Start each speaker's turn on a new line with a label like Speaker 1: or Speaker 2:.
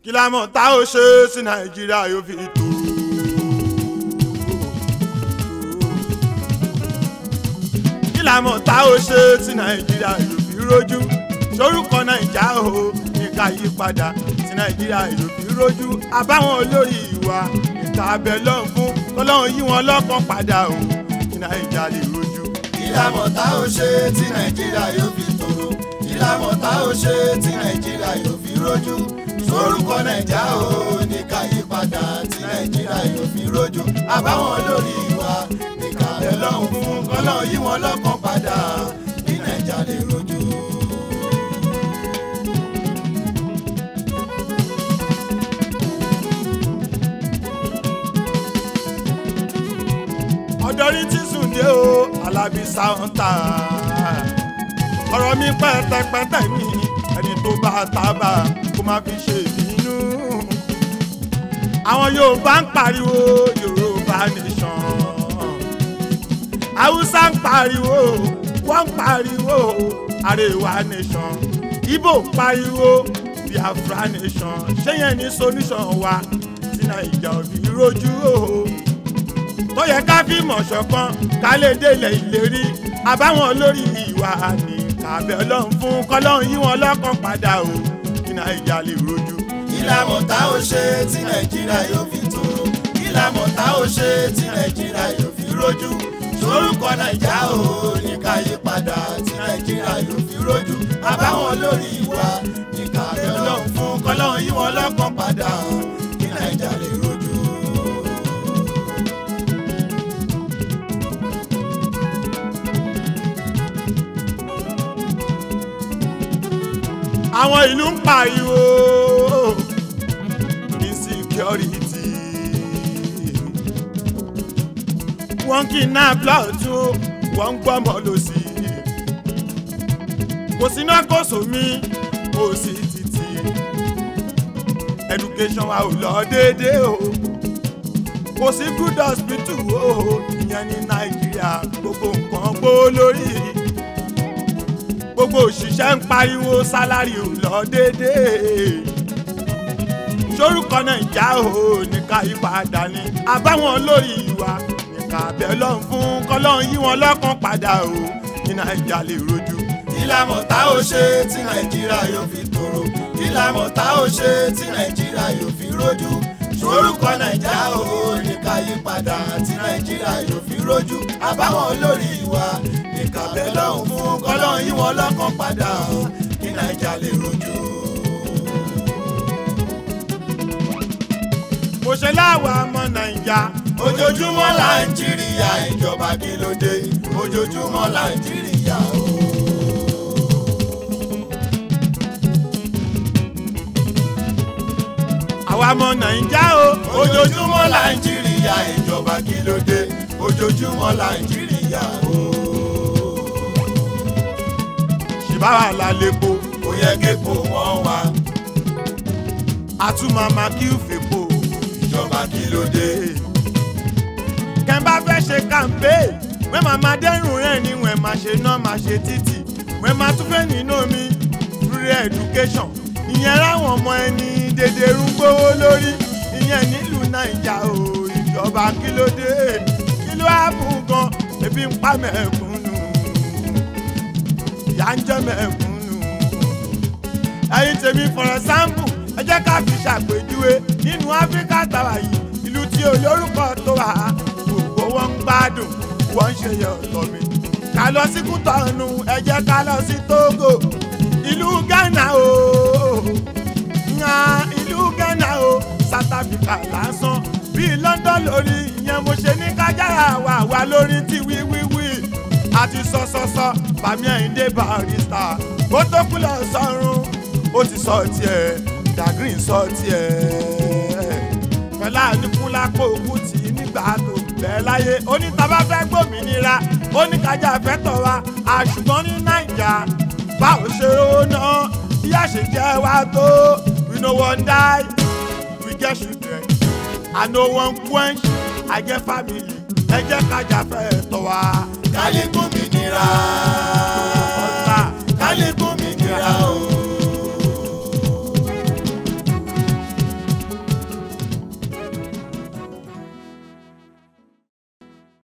Speaker 1: kí la mọ̀ tá ó ṣe sí nàìjíríà yóò fi tó. kí la mọ̀ tá ó ṣe sí nàìjíríà yóò fi rójú sorúkọ nàìjà o ní ká yí padà sí nàìjíríà yóò fi rójú àbáwọn olórí ìwà ìta abẹ lọ́hùn fún kọ́lọ́hún yí wọn lọ́kàn padà o kí nàìjà lè rójú.
Speaker 2: ìlànà tá ò ṣe tí nàìjíríà yóò fi tòrò ìlànà tá ò ṣe tí nàìjíríà yóò fi rójú sorúkọ nàìjà ò ní ká yí padà tí nàìjíríà yóò fi rójú àbáwọn lórí wa ní ká bẹ̀ lọ́hùn fún kọ́lọ́hún yí wọn lọ́kàn padà kí nàìjà lè rójú.
Speaker 1: ọ̀dọ́rí tí sùn dé o alábí sáńtà ọ̀rọ̀ mi pẹ́tẹ́pẹ́tẹ́ mi ẹni tó bá tábà kó má fi ṣe ìbínú. àwọn yorùbá ń pariwo yorùbá nation haúsá ń pariwo wọ́n ń pariwo àrèwá nation ibo ń pariwo biafra nation ṣé yẹn ní solution wa tí nàìjà ò fi rojú o tó yẹ ká fi mọ̀ ṣọ̀kan ká lè délẹ̀ ìlérí àbáwọn olórí ìwà ni kàbẹ̀ ọlọ́run fún kọ́lọ́run yí wọn lọ́kàn padà o kí nàìjà lè rojú.
Speaker 2: ìlànà tá ò ṣe tí nàìjíríà yóò fi tòrò ìlànà tá ò ṣe tí nàìjíríà yóò fi rójú sorúkọ nàìjà ò ní ká yí padà tí nàìjíríà yóò fi rójú àbáwọn lórí wa ní ká bẹ̀ lọ́hùn fún kọ́lọ́hún yí wọn lọ́kàn padà kí nàìjà lè rójú.
Speaker 1: àwọn ìlú ń pariwo insecurity wọ́n kidnap lọ́tún wọ́n ń gbọ́mọ lọ́sí kò síná kò sómi kò sí títì education wa ò lọ déédéé o kò sí good hospital o ìyẹn ní nàìjíríà gbogbo nǹkan gbó lórí gbogbo òṣìṣẹ́ ń pariwo sálárì ò lọ déédéé sorúkọ nàìjà ò ní ká yípadà ní àbáwọn lórí ìwà ní ká bẹ̀ lọ́n fún kọ́lọ́n yí wọn lọ́kàn padà o ní nàìjà lè rojú.
Speaker 2: ìlànà tá ò ṣe tí nàìjíríà yóò fi tòrò ìlànà tá ò ṣe tí nàìjíríà yóò fi rójú sorúkọ nàìjà ò ní ká yí padà tí nàìjíríà yóò fi rójú àbáwọn olórí wa ní ká bẹ̀ lọ́hùn fún kọ́lọ́hún yí wọn lọ́kàn padà kí nàìjà lè rójú.
Speaker 1: mo ṣe láwa ọmọ nàìjà
Speaker 2: ojoojúmọ́ là ń jìrìyà ìjọba kí ló dé ojoojúmọ́ là ń jìrìyà o.
Speaker 1: àwa ọmọ nàìjà o
Speaker 2: ojoojúmọ́ là ń jìrìyà ìjọba kí ló dé ojoojúmọ́ là ń jìrìyà o.
Speaker 1: ṣìbáwá la lepo
Speaker 2: kò yẹ képo wọ́n wá
Speaker 1: àtúmọ̀mọ́ kí ó fèpo
Speaker 2: ìjọba kí ló dé.
Speaker 1: kẹ́ńbà fẹ́ ṣe kàmpé wẹ́n máa máa dẹ́rùn rẹ̀ ni wẹ́n máa ṣe náà máa ṣe títì wẹ́n máa tún fẹ́ nínú mi free education ìyẹn ráwọn ọmọ ẹni dédé ń gbówó lórí ìyẹn nílùú nàìjà o ìjọba kí ló dé kí ló á bù gan ebi ń pa mẹ́kúnnù ìyá ń jẹ mẹ́kúnnù ẹ̀yin tèmi for example ẹ jẹ́ ká fi ṣàpèjúwe nínú áfíríkà tàwa yìí ìlú tí olórúkọ tó wà á gbogbo wọn ń gbádùn wọn ń ṣe yẹ ọ̀tọ̀ mi. ká lọ sí kútọ́ọ̀nù ẹ jẹ́ ká lọ sí togo ìlú ghana o ǹyà ìlú ghana o south africa lásán bíi london lórí ìyẹn mo ṣe ní kájára wà wá lórí tí wíwíwí àti sọsọsọ bàmí àyíndé barista ó tó kú lọ sọrun ó ti sọ tiẹ̀ dagrin sọ tiẹ̀ pẹ̀lá nípúlápò òkú tì í nígbà tó bẹ́ẹ̀ láyé onítàbá fẹ́ gbòmìnira oníkájà fẹ́ tọ̀ wá àṣùgbọ́n ní nàìjà báwo ṣe rówó náà bí àṣejẹ́ wa tó we no wan die we get children i no wan quench i get family ẹ jẹ́ kájà fẹ́ tọ̀ wá.
Speaker 2: kálí gómìnira
Speaker 1: ọ̀tá
Speaker 2: kálí gómìnira.